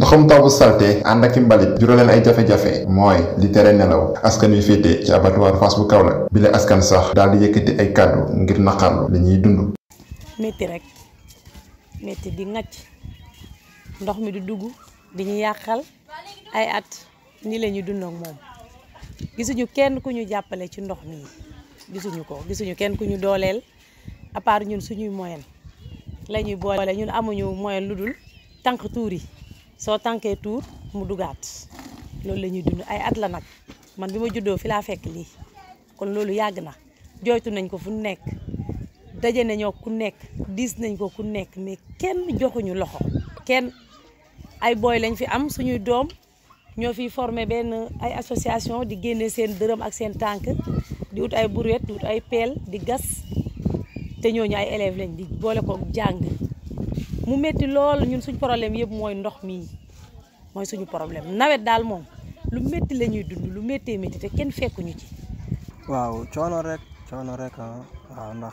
ndoxum taw bu salte ànd ak i mbalit juraleen ay jafe-jafe mooy li tere nelaw askan wi féete ci abattoir Fass bu Kaolack bi la askan sax daal di yëkkati ay kàddu ngir naqarlu li ñuy dund métti rek métti di ŋacc ndox mi di dugg di ñu yàqal ay at ni la ñuy dund ak moom gisuñu kenn ku ñu jàppale ci ndox mi gisuñu ko gisuñu kenn ku ñu dooleel à part ñun suñuy moyen la ñuy boole ñun amuñu moyen lu dul tànk tuur yi soo tànkee tuur mu dugaat loolu la ñuy dund ay at la nag man bi ma juddoo fi laa fekk lii kon loolu yàgg na jooytu nañ ko fu nekk daje nañoo ku nekk diis nañ ko ku nekk mais kenn joxuñu loxo kenn ay booy lañ fi am suñuy doom ñoo fiy formé benn ay association di génne seen dërëm ak seen tànk di ut ay brouette di ut ay peel di gas te ñooñu ay élèves lañ di boole ko jàng mu métti lool ñun suñ problème yëpp mooy ndox mii mooy suñu problème nawet daal moom lu métti la ñuy dund lu méttee métti te kenn fekkuñu ci. waaw coono rek coono rek ah waaw ndax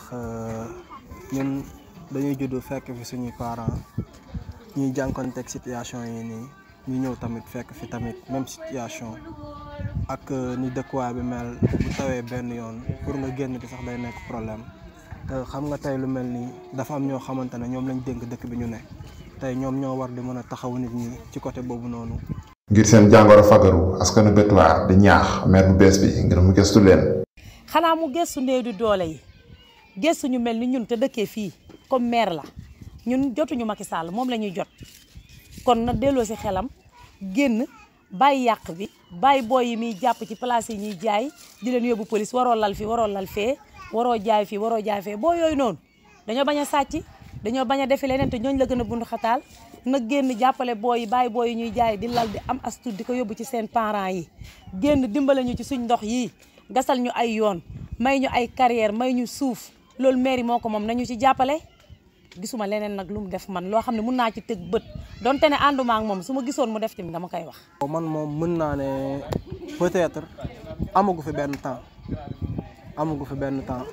ñun dañuy judd fekk fi suñuy parents ñuy jànkonteeg situation yi nii ñu ñëw tamit fekk fi tamit même situation ak ni dëkkuwaay bi mel bu tawee benn yoon pour nga génn ci sax day nekk problème te xam nga tey lu mel nii dafa am ñoo xamante ne ñoom lañ dénk dëkk bi ñu ne tey ñoom ñoo war di mën a taxaw nit ñi ci côté boobu noonu. ngir seen jàngoro fagaru askanu Betuwaar di ñaax maire bu bees bi ngir mu gëstu leen. xanaa mu gëstu néew di doole yi gëstu ñu mel ni ñun te dëkkee fii comme maire la ñun jotuñu Macky Sall moom la ñuy jot kon na delloo si xelam génn bàyyi yàq bi bàyyi booy yi muy jàpp ci place yi ñuy jaay di leen yóbbu police waroo lal fi waroo lal fee waroo jaay fii waroo jaay fee boo yooyu noonu dañoo bañ a sàcc dañoo bañ a defi leneen te ñooñu la gën a bund xataal na génn jàppale booy yi bàyyi booy yi ñuy jaay di lal di am astu di ko yóbbu ci seen parents yi génn dimbale ñu ci suñ ndox yii gasal ñu ay yoon may ñu ay carrière may ñu suuf loolu mairie moo ko moom nañu ci jàppale gisuma leneen nag lu mu def man loo xam ne mun naa ci tëg bët donte ne ànduma ak moom su ma gisoon mu def tamit dama koy wax. man moom mën naa ne peut-être amagu fi benn temps amagu fi benn temps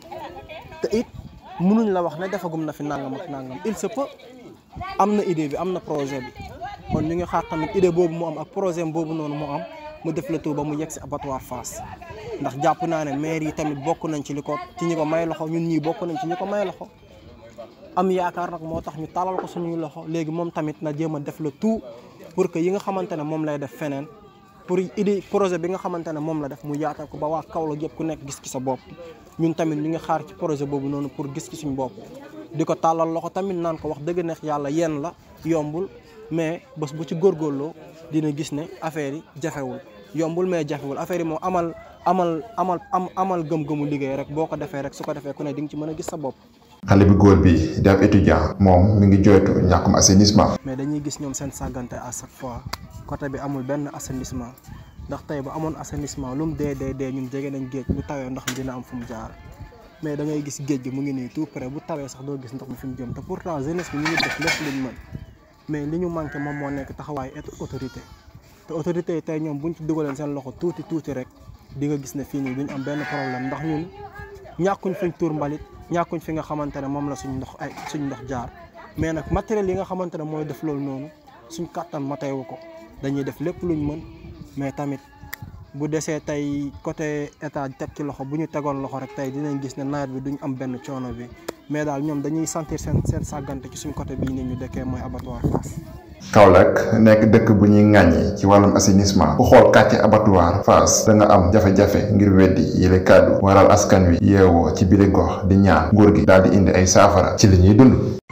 te it mënuñ la wax ne defagum na fi nangam ak nangam il se peut am na idée bi am na projet bi kon ñu ngi xaar tamit idée boobu mu am ak projet boobu noonu mu am mu def la tout ba mu yegg si abattoir Fass ndax jàpp naa ne maire yi tamit bokk nañ ci li ko ci ñi ko may loxo ñun ñii bokk nañ ci ñi ko may loxo. am yaakaar nag moo tax ñu talal ko suñuy loxo léegi moom tamit na jéem a def le tout pour que yi nga xamante ne moom lay def feneen pour idée projet bi nga xamante ne moom la def mu yaatal ko ba waa Kaolack yëpp ku nekk gis ci sa bopp ñun tamit ñu ngi xaar ci projet boobu noonu pour gis ci suñu bopp di ko tàllal loxo tamit naan ko wax dëgg neex yàlla yenn la yombul mais bés bu ci góorgóorloo dina gis ne affaire yi jafewul yombul mais jafewul affaire yi moom amal amal amal am amal gëm-gëmu liggéey rek boo ko defee rek su ko defee ku ne di nga ci mën a gis sa bopp xale bi góor bi di ab étudiant moom mi ngi jooytu ñàkkum assainissement. mais dañuy gis ñoom seen sàggante à chaque fois côté bi amul benn assainissement ndax tey ba amoon assainissement lu mu dee dee dee ñun jege nañ géej bu tawee ndox mi dina am fu mu jaar mais da ngay gis géej gi mu ngi nii tout près bu tawee sax doo gis ndox mi fi mu jëm te pourtant jeunesse bi ñu ngi def lépp luñ mën mais li ñu manqué moom moo nekk taxawaay autorité te autorité yi tey ñoom buñ ci dugaleen seen loxo tuuti tuuti rek di nga gis ne fii nii duñ am benn problème ndax ñun ñàkkuñ fuñ tuur mbalit ñàkkuñ fi nga xamante ne moom la suñ ndox ay suñ ndox jaar mais nag matériel yi nga xamante ne mooy def loolu noonu suñ kàttan mateewu ko dañuy def lépp luñ mën mais tamit bu desee tey côté état teg ci loxo bu ñu tegoon loxo rek tey dinañ gis ne nawet bi duñ am benn coono bi mais daal ñoom dañuy sentir seen seen sàggante ci suñ côté bii ni ñu dëkkee mooy abattoir Fass Kaolack nekk dëkk bu ñuy ŋàññi ci wàllum assainissement ku xool kàcce abattoir Fass da nga am jafe-jafe ngir weddi yile kàddu waral askan wi yeewoo ci bile gox di ñaan nguur gi daal di indi ay saafara ci li ñuy dund